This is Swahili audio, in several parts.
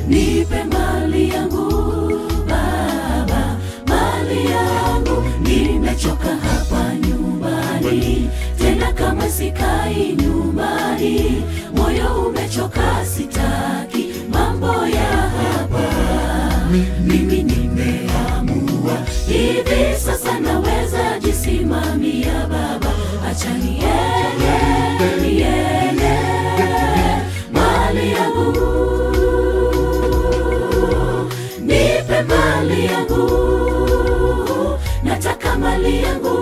nipe mali yangu Baba, mali yangu. Nimechoka hapa nyumbani, tena kama sikai nyumbani, moyo umechoka, sitaki mambo ya hapa. Mimi nimeamua hivi sasa, naweza jisimamia Baba, acha niende, niende mali yangu nipe mali yangu, nataka mali yangu,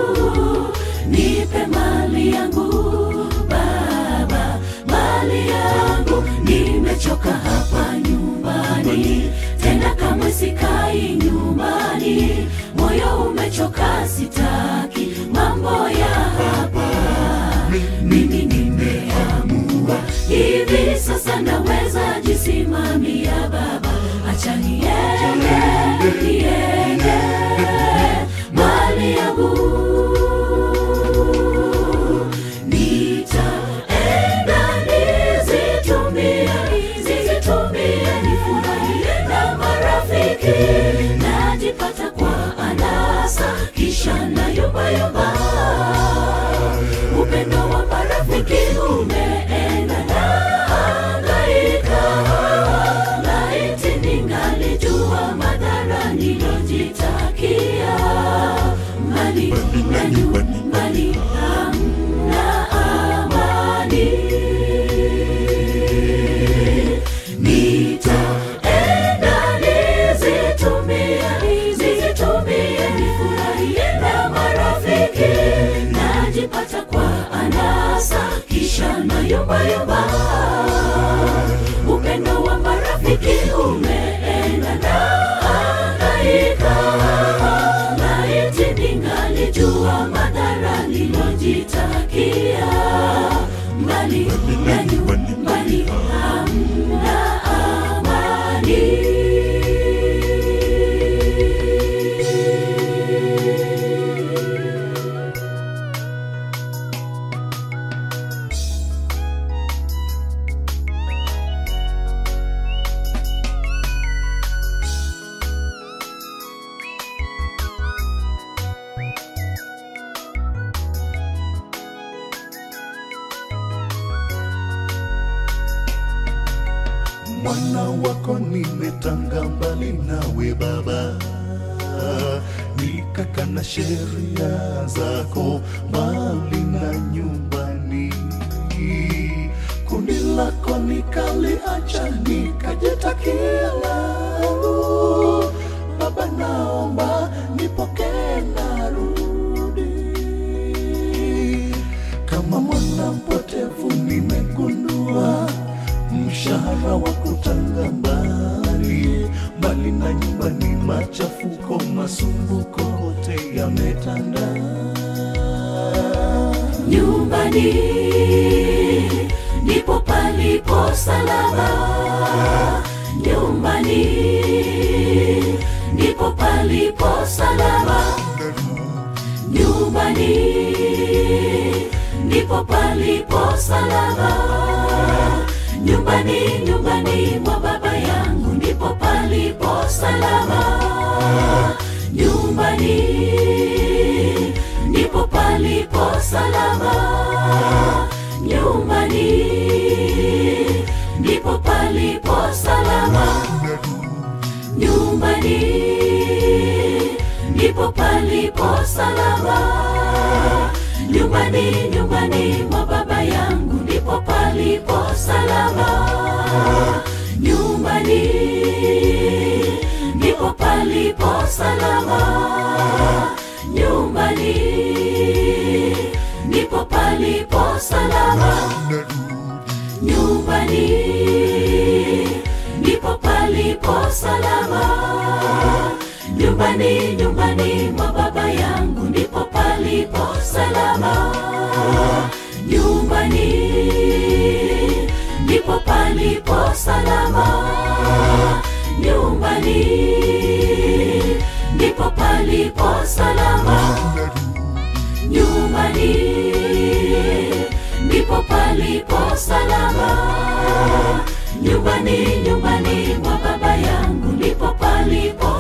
nipe mali yangu Baba, mali yangu. Nimechoka hapa nyumbani, tena kamwe sikai nyumbani, moyo umechoka, sitaki mambo ya hapa. Mimi nimeamua hivi sasa, naweza jisimamia Baba, acha niende, niende mali yangu nitaenda nizitumie, nizitumie, nifurahie na marafiki, najipata kwa anasa, kisha na yumba yumba. Upendo wa marafiki umeenda na hangaika, laiti ningalijua madhara nilojitakia, mbali na nyumbani hamna amani. Nitaenda nizitumie, nizitumie, nifurahie na marafiki, najipata kwa anasa, kisha na yumba yumba. Upendo wa marafiki umeenda na hangaika, laiti ningalijua madhara nilojitakia, mbali na nyumbani hamna amani. mwana wako nimetanga mbali nawe Baba, nikakana sheria zako mbali na nyumbani. Kundi lako nikaliacha, nikajitakia langu. Baba, naomba nipokee, narudi kama mwana mpotevu nimegundua mshahara wa kutanga mbali mbali na nyumbani, machafuko masumbuko yote yametanda. nyumbani ndipo palipo salama, nyumbani ndipo palipo salama, nyumbani ndipo palipo salama, nyumbani, nyumbani mwa baba yangu ndipo palipo salama, nyumbani ndipo palipo salama, nyumbani ndipo palipo salama, nyumbani ndipo palipo salama, nyumbani, nyumbani mwa baba yangu ndipo palipo salama, nyumbani ndipo palipo salama, nyumbani ndipo palipo salama, nyumbani ndipo palipo salama, nyumbani, nyumbani mwa baba yangu ndipo palipo salama, nyumbani ndipo palipo salama, nyumbani ndipo palipo salama, nyumbani ndipo palipo salama, nyumbani nyumbani mwa baba yangu ndipo palipo